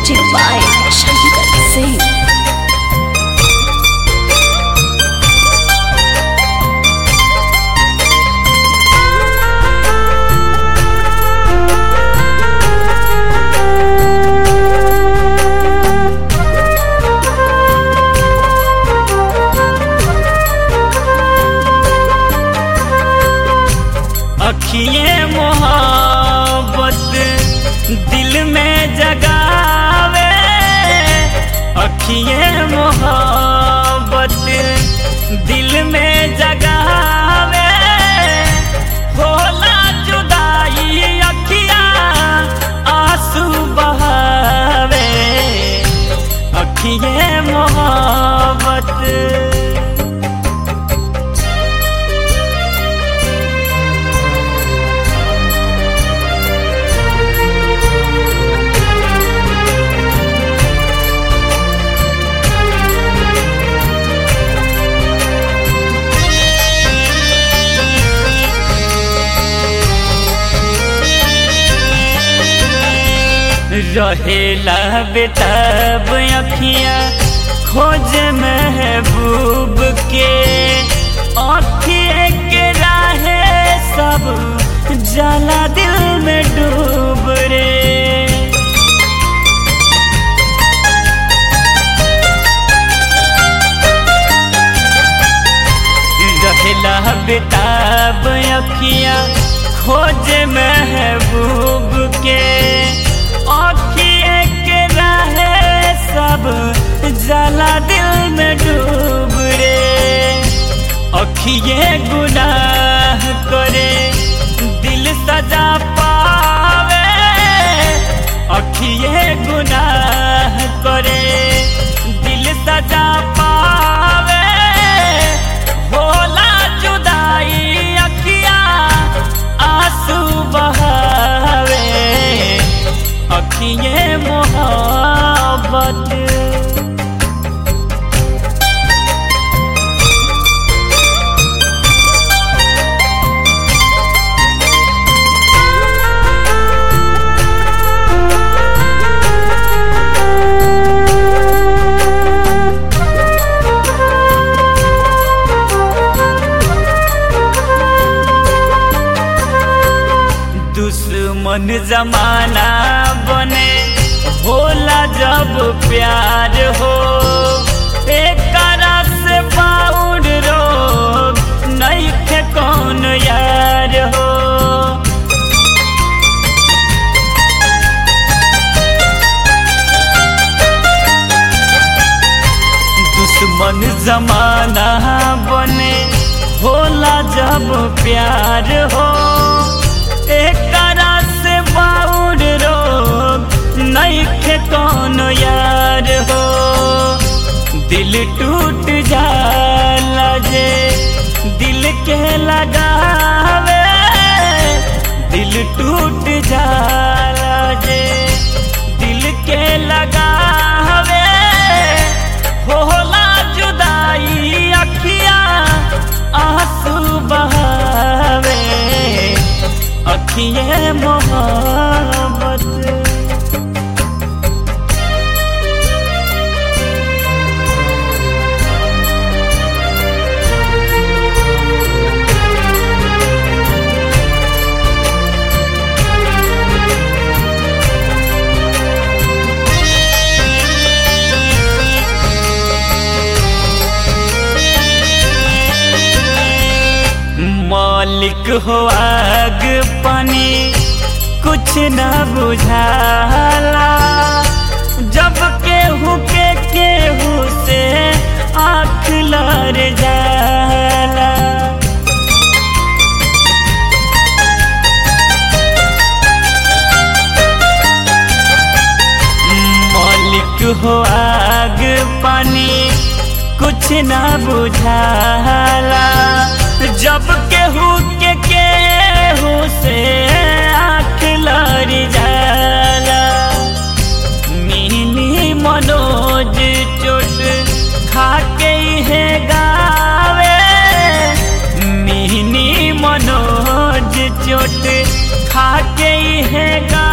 Music by Shankar Singh. अखिए मोहब्बत दिल में जगावे अखिए मोहब्बत दिल में जगावे होला जुदाई अखिया आंसू बहावे अखिए मोहब्बत रहेला बेताब अखियाँ खोज महबूब के अखिए के राहे सब जला दिल में डूब रे रहेला बेताब अखियाँ खोज महबूब के अखिए के रहे सब जला दिल में डूब रे अखिए गुनाह करे दिल सजा पावे अखिए गुनाह करे दिल सजा पावे होला जुदाई अखिया आंसू बहावे अखिए मोहब्बत दुश्मन जमाना बने होला जब प्यार हो एक से बाउर रोग नहीं खे कौन यार हो दुश्मन जमाना बने होला जब प्यार हो एक से बाउर रोग नहीं खे कौन यार हो दिल टूट जाला जे दिल के लगावे दिल टूट जाला जे दिल के लगावे होला जुदाई अखिया आंसू बहावे अखिए मोहब्बत मालिक हो आग पानी कुछ न बुझाला जब केहू के केहू से आँख लड़ जाला मालिक हो आग पानी कुछ न बुझाला जब केहू के केहू से आँख लड़ जाला मिनी मनोज चोट खा के है गावे मिनी मनोज चोट खा के है गा